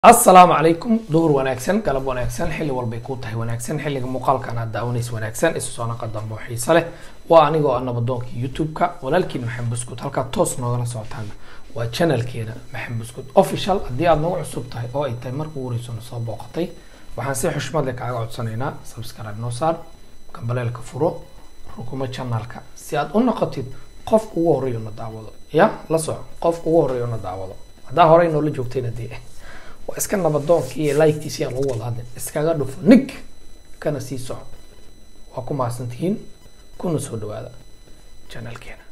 asalaamu calaykum duhur wanaagsan galab wanaagsan xilli walbay kuu tahay wanaagsan xilliga muuqaalkan aad daawanaysa wanaagsan isu soo naqa dambe oo xiise leh waa anigoo ah nabadoonka youtube-ka walaalkiin maxamed buskut halkaa toos noogala socotaan waa channelkeena maxamed buskut official haddii aad nagu cusub tahay oo ay tahay marka ugu horeysona soo booqatay waxaan si xushmad leh kaaga codsanaynaa subscribe noo saar gambaleelka furo rukumo channelka si aad u noqotid qofka ugu horeeyo na daawado ya la soco qofka ugu horeeyo na daawado haddaa horey noola joogtayna dee waa iska nabadoonkii iyo liketiisi aan lagu wada hadlin iskaga dhufo nig kana sii soco waa ku mahadsantihiin kuna soo dhawaada channelkeena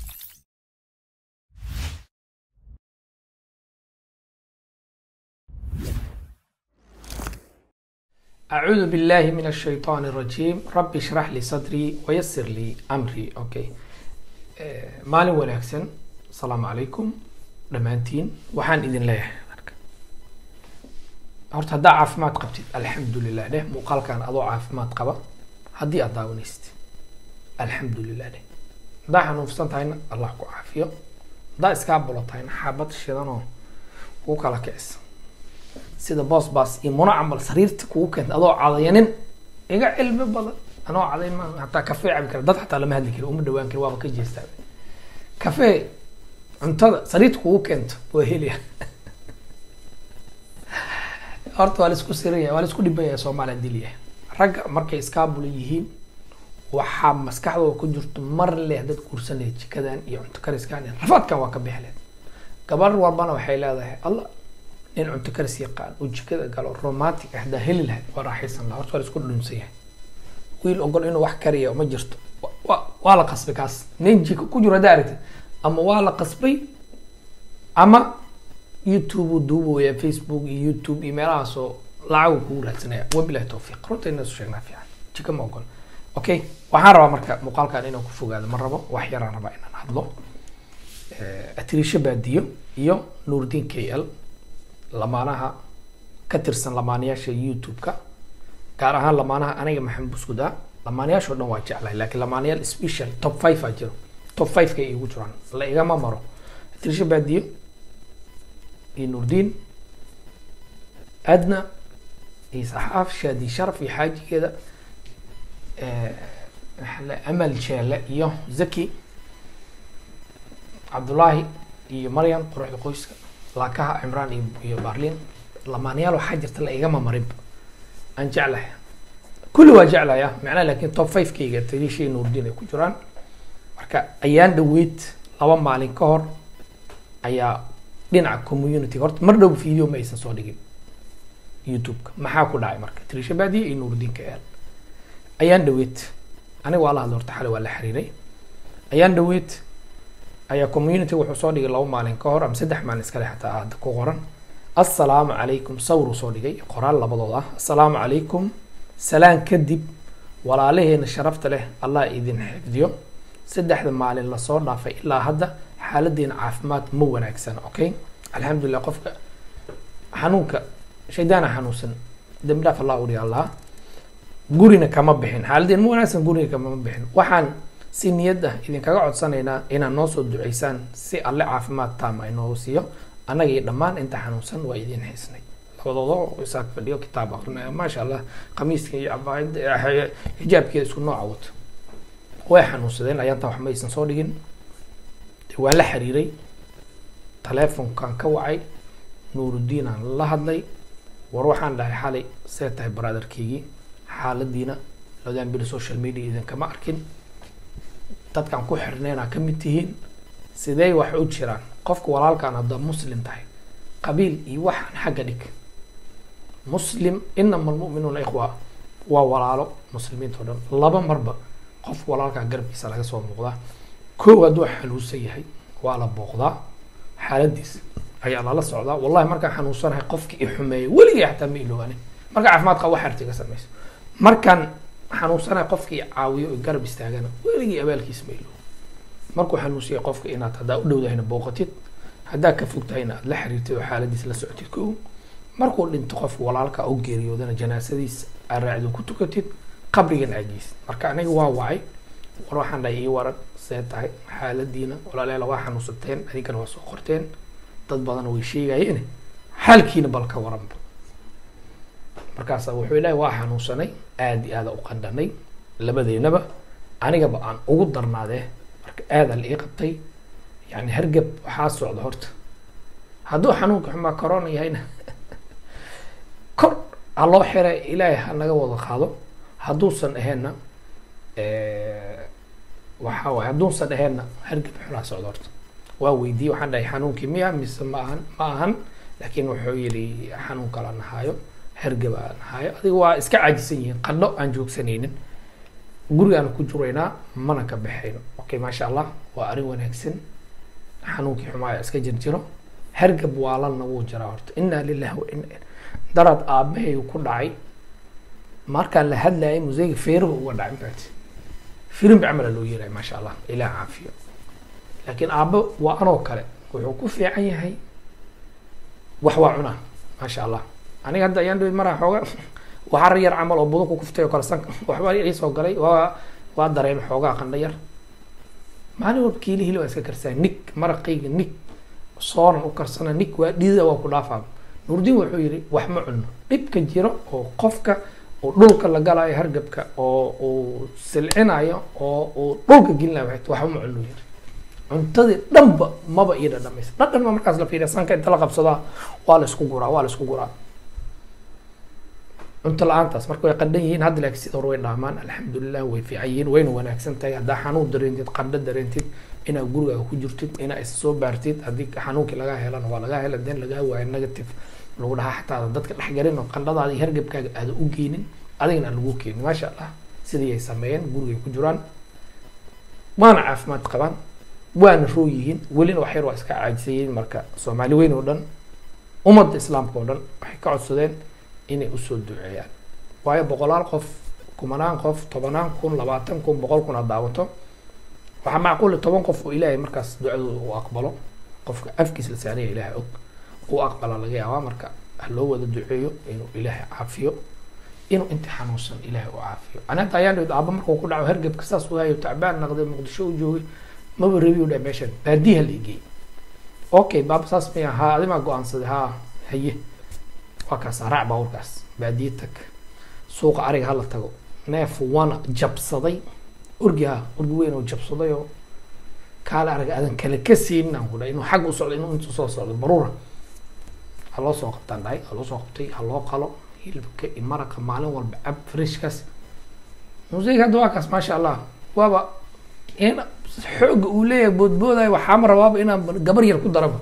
أعوذ بالله من الشيطان الرجيم ربي اشرح لي صدري ويسر لي أمري أوكي maalin wanaagsan asalaamu calaykum dhammaantiin waxaan idin leeyahay marka horta haddaa caafimaad qabtid alxamdulilah dheh muuqaalkan adoo caafimaad qaba haddii aad daawanaysid alxamdulilah dheh haddaa xanuunsan tahayna allah ku caafiyo haddaa iskaa bulo tahayna xaabad shidanoo kuu kala kicisa sida boos baas iyo muno camal sariirta kugu keenta adoo cadayanin iga cilmi badan anoo cadayn ma hataa kafee cabi kara dad xataa lama hadli kari uma dhawaan kari waaba ka jeestaa kafee cuntada sariirta kugu keento waa helaya horta waa laisku siraya waa laisku dhiban yahay soomaaliya dilyahay ragga markay iskaabula yihiin waxaa maskaxdooda ku jirto mar leh dad guursan lahayd jikadan iyo cunto kariskan iyo rafaadkan waa ka bixi lahayd gabar walbana waxay leedahay allah nin cunto karis yaqaan oo jikada galo romantic ah hadaa heli lahayd waa raaxaysan laha horta waa laisku dhunsan yahay wiil ogol inuu wax kariya ma jirto wa waa la qasbay kaas nin jika ku jiro haddaa aragtid ama waa la qasbay ama youtube uu duubaya facebook iyo youtube iyo meelahaasoo lacagu kugu raadsanaya wabilahi tawfiiq runta inaa isu sheegnaa fiican jika ma ogol okay waxaan rabaa marka muuqaalkan inaan ku fogaado ma rabo wax yaraan rabaa inaan hadlo atirisho baadiyo iyo nuurdiin k l lamaanaha ka tirsan lamaanayaasha youtube-ka gaar ahaan lamaanaha aniga maxamed buskuda lamaanayaashoo dhan waa jeclahay laakiin lamaanayaal special top five aa jiro top five ka igu jiraan la igama maro atirisho baadiyo iyo nuurdiin adna iyo saxaaf shaadi sharaf iyo xaajigeeda amal jeele iyo zaki cabdullaahi iyo maryam quruxda qoyska laakaha cimraan iyo iyo barlin lamaanayaal waxaa jirta la igama marinba aan jeclahay kulli waa jeclaya macnaha laakiin top five kayga tariishii nuurdiin ay ku jiraan marka ayaan dhaweyd laba maalin ka hor ayaa dhinaca community horta mar dhow video ma aysan soo dhigin youtube-ka maxaa ku dhacay marka trisha baadiye iyo nuurdiinka eel ayaan dhaweyd aniga waa la hadla horta xalay waa la xiriiray ayaan dhaweyd ayaa community wuxuu soo dhigay laba maalin ka hor ama saddex maalin iskale xataa hadda ku qoran assalaamu calaykum sawiruu soo dhigay qoraal labadood ah assalaamu calaykum salaan kadib walaalaheena sharafta leh allah idin xifdiyo saddexda maalin lasoo dhaafay ilaa hadda xaaladeena caafimaad ma wanaagsan okay alxamdulilah qofka xanuunka shaydaana xanuunsan dambi dhaaf allah uri allah gurina kama bixin xaaladeena ma wanaagsan guriga kama bixin waxaan si niyad ah idinkaga codsanaynaa inaad noo soo duceysaan si alle caafimaad taama inoogu siiyo annaga iyo dhammaan inta xanuunsan waa idin xiisnay labadooda isaag fadhiyo kitaab akrinaya maasha allah khamiiska iyo cabaayada xijaabkeeda isku nooca wato way xanuunsadeen ayaantaa wax ma aysan soo dhigin waa la xiriiray taleefonkan ka wacay nuuruddiin aan la hadlay war waxaan dhahay xalay see tahay brotherkeygii xaaladiina labadan bili social media idinkama arkin dadkaan ku xirneynaa ka mid tihiin sidee wax u jiraan qofka walaalkaan haddaa muslim tahay qabiil iyo waxaan xagga dhig muslim inama almu'minuuna ikhwa waa walaalo muslimiinta o dhan laba marba qof walaalkaa garabkiisa laga soo muuqdaa kow hadduu xanuunsan yahay waa la booqdaa xaaladiis ayaa lala socdaa wallahi markaan xanuunsanahay qofkii i xumeeyay weligay xataa ma ilooganin marka caafimaad qaba wax artiga samayso markaan xanuunsanahay qofkii i caawiyo o garab istaagana weligii abaalkiis ma ilooga markuu xanuunsiyay qofka inaad haddaa u dhowdahayna booqatid haddaa ka fog tahayna aad la xiriirtid oo xaaladiis la socotid kow markuu dhinto qofka walaalka u geeriyoodana janaasadiis aad raacdo ku tukatid qabrigan aagiis marka aniga waa wacay war waxaan dhahay ii waran see tahay xaaladiina walaalayaal waa xanuunsateen adinkana waa soo qorteen dad badan way sheegayeen xaalkiina bal ka waranba markaasa wuxuu ilaahay waa xanuunsanay aada iyo aada u qandhanay labadeynaba anigaba aan ugu darnaadee marka aadaa la ii qabtay yani hargab waxaa socda horta hadduu xanuunka xumaa corona yahayna kor ha loo xira ilaahay ha naga wada qaado hadduusan aheenna waxa waay hadduusan aheenna hargab xunaa socda horta waa weydiiyey waxaan dhahay xanuunkii miya mise ma ahan ma ahan laakiin wuxuu yidhi xanuun kala nahaayo hargab aan nahaayo adiga waa iska caajisan yihiin qadho aan joogsanaynin gurigaan ku juraynaa mana ka baxayno okay maasha allah waa arrin wanaagsan xanuunkii xumaaya iska jirjiro hargab waalanna wuu jiraa horta inaa lillahi wa ina daraad aabbahay ku dhacay markaan la hadlayay museyga feeruhu uga dhacay mafaati firimbi camala loo yeelaya maasha allah ilaah caafiyo laakiin aabbo waa anoo kale wuxuu ku fiican yahay wax waa cunaa maasha allah aniga hadda ayaan dhibi maraa xooga waxar yar camal oo budo ku kuftay oo kale sanka waxbaa ii soo galay waa waa dareemay xoogaa qandho yar maalin walba kiili hili waa iska karsaa nig maraqayga nig soonan u karsana nig waa dhidida waa ku dhaafaa nuurdiin wuxuu yidhi wax ma cuno dhibka jiro oo qofka uu dhulka la galayo hargabka oo uu silcinayo oo uu dhulka gelinayo waxay waxba ma cuno yidhi cuntadii dhanba maba ii dhadhamaysa dhadhan ma markaas la fiiriya sanka inta la qabsadaa waa la isku guraa waa la isku guraa cunto la-aantaas marka way qandhan yihiin hadda laakiin sida hore way dhaamaan alxamdulilah way fiican yihiin wayna wanaagsan tahay haddaa xanuun dareentid qandho dareentid inaad gurigaaga ku jirtid inaa is soo baartid haddii xanuunkii lagaa helana waa lagaa hela den lagaa waayo negative lagu dhahaa xataa dadka dhexgalin oo qandhadaada iyo hargabkaaga aada u geynin adigana aan lagu keenin maasha allah sidii ay sameeyeen gurigay ku jiraan waana caafimaad qabaan waana roo yihiin welina wax yar waa iska caajisayiin marka soomaali weyn oo dhan ummadda islaamka oo dhan waxay ka codsadeen inay usoo duceeyaan waayo boqolaal qof kumanaan qof tobanaan kun labaatan kun boqol kun aad daawato waxaa macquul toban qof oo ilaahay markaas ducadooda uu aqbalo qofka afkiis la saaraya ilaahay og uu aqbala laga yaabaa marka ha loo wada duceeyo inuu ilaahay caafiyo inuu inta xanuunsan ilaahay u caafiyo ani hadda ayaan dhid aaba markuu ku dhaco hargebka saas waayo tacbaan naqday muqdisho u joogay maba rabi u dhahay meeshan baadiyaha la igey okay baaba saas miya haa adimaa go-aansaday haa haye waa kaas raac baaburkaas baadiye tag suuqa ariga hala tago neef wana jabsaday orgi ha orgi weyn oo jabsaday oo kaale ariga adan kale ka siinin aan ku dhahay inuu xagga u socdo inuu intu soo socdo baruura ha loo soo qabtaan dhahay ha loo soo qabtay ha loo qalo hilibka iyo maraqa maalin walba cab freshkaas museyga hadda waa kaas maasha allah waaba in xooga uu leeyahay boodboodayo waxaama rabaaba inaan gabar yar ku daraba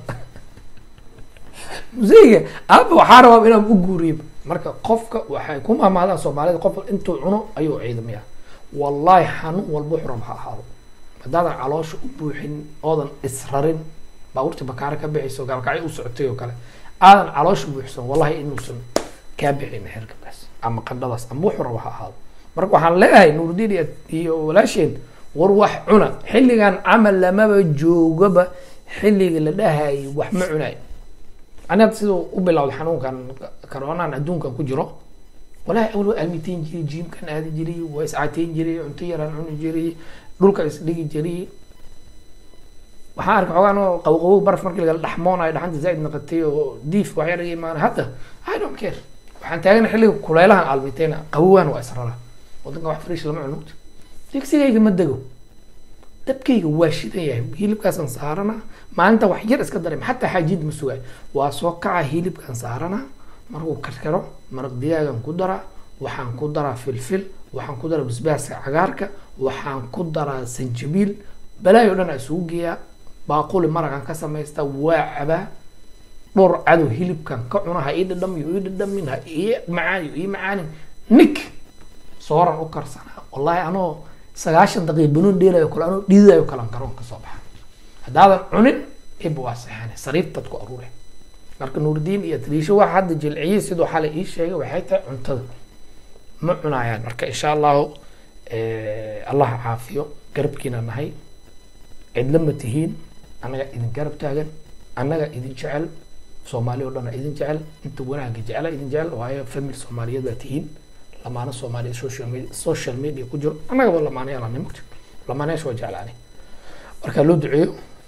museyga aaba waxaa rabaaba inaan u guuriyaba marka qofka waxay ku mahmaadaan soomaalida qof intuu cuno ayuu ciidamaya wallahi xanuun walba wuxuu raba ha ahaado haddaadan caloosha u buuxin oodan israrin baabuurta bakaare ka bixayso gaalkacyo u socotay oo kale aadan caloosha buuxsan wallahi inuusan kaa bixin xergabkaas ama qandhadaas ama wuxuu raba ha ahaado marka waxaan leeyahay nuurdiin iyo iyo walaasheen war wax cuna xilligan camal lamaba joogaba xilliga la dhahayo wax ma cunaay ani hadda siduu u bilowday xanuunkan karoonaan adduunkan ku jiro walahi awal waa almiteyn jiray jiimkan aadi jiray waa iscateyn jiray cunto yaraan cuni jiray dhulka isdhigi jiray waxaan arkay xoogaan oo qawqawow baraf markii lagala dhaxmoonayo dhaxanta zaaid naqatay oo diif wax yar iga imaanay hadda i don't care waxaan taagana xilliga kulaylahan almiteyna qawowan waa israra wadanka wax fresh lama cunugto digsigayga ma dego dabkayga waa shidan yahay hilibkaasaan saarana maalinta wax yar iska dareem xataa xaajid ma sugaay waa soo kaca hilibkaan saarana markuu karkaro maraq digaagan ku daraa waxaan ku daraa filfil waxaan ku daraa basbaaska cagaarka waxaan ku daraa sanjabiil balaayo dhan aa isugu geeyaa baaquli maraqan ka samaystaa waa cabaa dhowr cadow hilibkan ka cuna ha ii dhadhamiyo ii dhadhamin ha ii macaaniyo ii macaanin nik sooran u karsanaa wallahi anoo sagaashan daqiiq banuun dheelayo kale anoo dhiidayo kalan garoon ka soo baxa haddaadan cunin iba waa seexane sariirtaad ku aruure marka nuurdiin iyo taliisho waxa hadda jilciyey siduu xalay ii sheegay waxay tahay cuntada ma cunayaan marka insha allahu allah caafiyo garabkiina nahay cidla ma tihiin annaga idin garab taagan annaga idin jecel soomaali oo dhana idin jecel inta wanaagga jecla idin jecel waayo family soomaaliyeed baa tihiin lamaano soomaaliya social media social media ku jiro annagaba lamaanayaal aan nimagto lamaanayaasha waa jeclaani marka loo duceeyo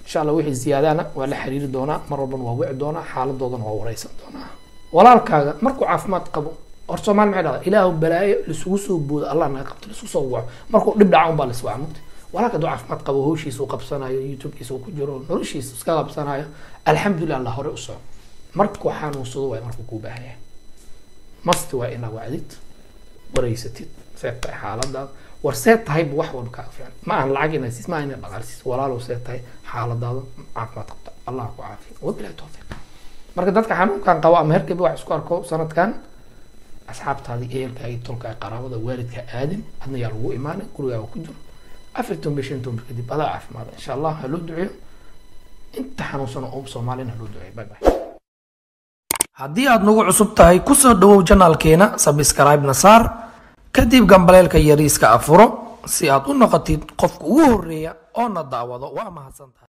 insha allah wixii ziyaadana waa la xiriiri doonaa mar walbana waa wici doonaa xaaladoodana waa wareysan doonaa walaalkaaga markuu caafimaad qabo hor soomaali maxay dhahdaa ilaahu balaayo lisugu soo boodo allah naga qabto laisku soo waco markuu dhib dhaca unbaa lis waca mugta walaalka hadduu caafimaad qabo hawshiisa uu qabsanayo youtubekiisa uu ku jiro noloshiisa iska qabsanayo alxamdulilah allah hore u soco markuu xanuunsado waay markuu kuu baahan yahay masti waa inaa wacdid wareysatid see tahay xaaladaada war see tahayba wax walba kaaga fiican ma ahan lacag inaa siis ma ahan inaad dhaqaalsiis walaalow see tahay xaaladaada caafimaad qabta allah ku caafiya wabilahi tawfiiq marka dadka xanuunkan qabo ama herkaba wax isku arko sanadkan asxaabtaadii ehelkaagi tolkaa qaraabada waalidka aadin adna yaa lagu imaanay gurigaaga ku jiro afar toban biyo shan toban bir kadib adaa caafimaada insha allah ha loo duceeyo inta xanuunsan oo soomaalina ha loo duceeyo bye bye haddii aad nagu cusub tahay kusoo dhawow janaalkeena sabscribe-na saar kadib gambaleelka yariiska afuro si aad u noqotid qofka ugu horeeya oo na daawado waa mahadsantahay